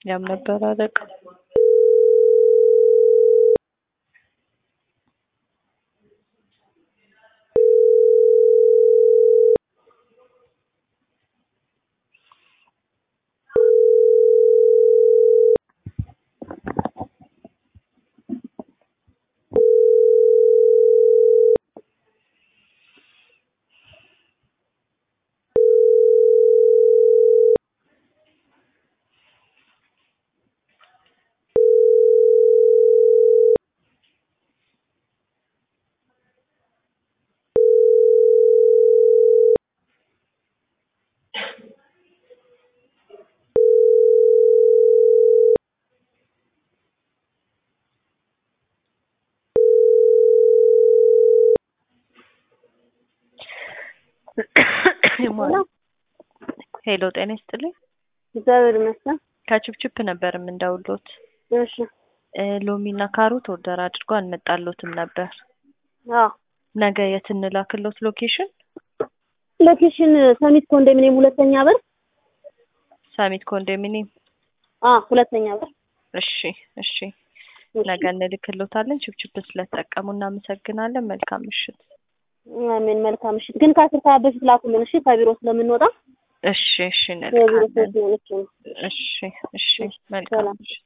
ያም ነበር አለቃ ሄሎ ጤና ይስጥልኝ። እግዚአብሔር ይመስገን። ከችፕችፕ ነበር የምንደውሎት። እሺ ሎሚና ካሮት ኦርደር አድርጎ አልመጣሎትም ነበር። አዎ ነገ የት እንላክሎት ሎኬሽን? ሎኬሽን ሰሚት ኮንዶሚኒየም ሁለተኛ በር። ሳሚት ኮንዶሚኒየም። አዎ ሁለተኛ በር። እሺ እሺ፣ ነገ እንልክሎታለን። ችፕችፕ ስለተጠቀሙ እናመሰግናለን። መልካም ምሽት። አሜን። መልካም ምሽት። ግን ከአስር ሰዓት በፊት ላኩልን እሺ፣ ከቢሮ ስለምንወጣ እሺ እሺ፣ የቢሮ እንልካለን። ሰዎች ነው። እሺ እሺ፣ መልካም ምሽት።